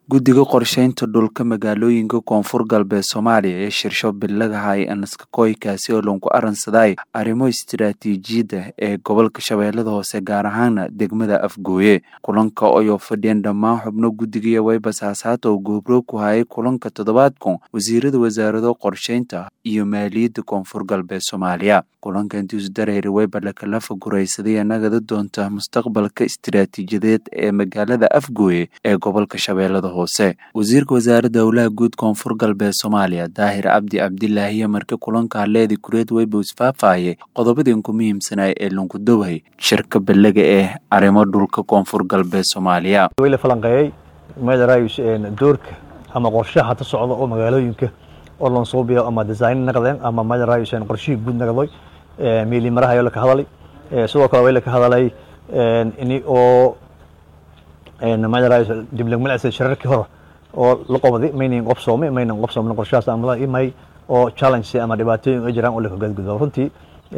Guddiga Qorshaynta Dhulka Magaalooyinka Koonfur Galbeed Soomaaliya ee Shirsho Bilagaha ee Anaskakooy kaasi oo lagu aransaday arrimo istiraatiijiyadda ee gobolka Shabeellada Hoose gaar ahaan degmada Afgooye kulanka oo fadhiyeen dhammaan xubno guddiga iyo waybasaasaato oo goobroog ku hayay kulanka toddobaadkan wasiirada wasaarado qorshaynta iyo maaliyadda koonfur galbeed Soomaaliya kulanka intiisu dareeri wayba lakala faguraysaday nagada doonta mustaqbalka istiraatiijiyadeed ee magaalada Afgooye ee gobolka Shabeellada Hoose wasiirka wasaaradda howlaha guud koonfur galbeed Soomaaliya Daahir Cabdi Cabdilaahi markii kulanka haleedi kureed wayba isfaafayay qodobadii ku muhiimsanaa ee lagu dowhay shirka bilaga ee arrimo dhulka koonfur galbeed Soomaaliya la falanqeeyay meedarayus doorka ama qorshaha ta socda oo magaalooyinka oo loon soo biyo ama design naqdeen ama meedarayus qorshihii guud naqday meeli maraha ayaa ka hadalay sidoo kale way la ka hadalay ini oo meedarayus diblamilcisa shirarkii hore oo la qabday maynan qobsoomay maynan qobsoomin qorshahaas ama imay oo challenge ama dhibaatooyin ay jiraan oo la gudgudbo runtii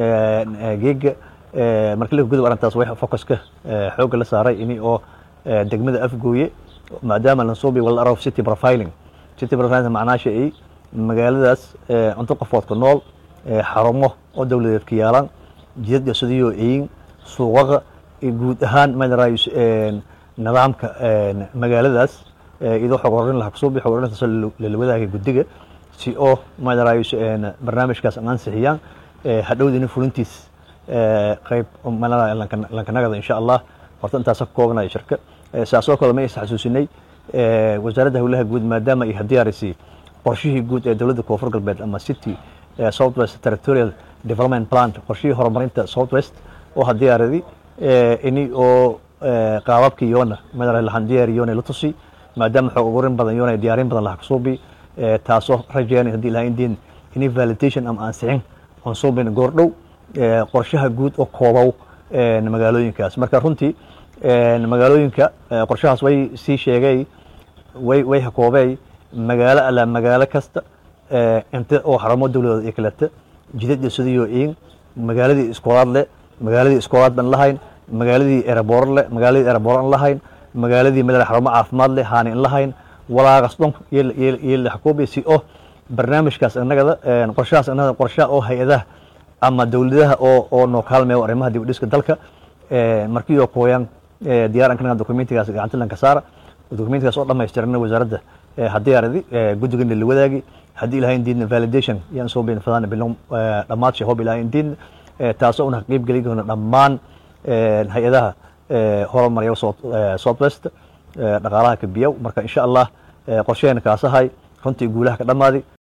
geega markii la gudub arrintaas way focuska xoogga la saaray ini oo degmada afgooye maadaama la soo biyo wala arrow city profiling city profiling macnaasha ay magaaladaas cunto qofood ku nool xarumo oo dowladeed ka yaalaan jidad sidoo eeyin suuqaqa guud ahaan madarayus nidaamka magaaladaas idoo xog horin laha kusoo xog horintaas la wadaagay guddiga si oo madarayus barnaamijkaas ansixiyaan hadhowdina fulintiis qayb lankanagada insha allah horta intaas ka koobanaya shirka saasoo kale ma is xasuusinay wasaaradda howlaha guud maadaama ay hadiyaarisay qorshihii guud ee dowladda koonfur galbeed ama city southwest territorial development plan qorshihii horumarinta southwest oo hadiyaaradi ini oo qaababkii yoona madara lahan diyaari yoona la tusi maadaama xoog ugurin badan yoona diyaarin badan laha kusuubi taasoo rajeynay haddii ilaha indiin ini validation ama ansixin oon suubin goordhow qorshaha guud oo koobow magaalooyinkaas marka runtii magaalooyinka qorshahaas way sii sheegay way way hakoobey magaalo alla magaalo kasta inta oo xarumo dowladood iyo kaleta jidad sidoo in magaaladii iskoolaad leh magaaladii iskoolaad ban lahayn magaaladii eraboor leh magaaladii eraboor an lahayn magaaladii madal xarumo caafimaad leh haani an lahayn walaaqas dhon iyo la xakoobi si oo barnaamijkaas annagada qorshahaas annagada qorshaha oo hay-adaha ama dowladaha oo oo noo kaalmeeyo arrimaha dib u dhiska dalka markii oo kooyaan diyaar anka dokumentigaas gacanta lanka saara dokumentigaas oo dhammaystirana wasaaradda hadiyaaradi guddigana la wadaagi haddii ilahay indiidna validation yaan soo bayn fadaan bilon dhammaad shay hob ilahay indiidna taasoo una qeyb geli doona dhammaan hay-adaha horumarya southwest dhaqaalaha kabiyow marka insha allah qorsheena kaasahay runtii guulaha ka dhammaaday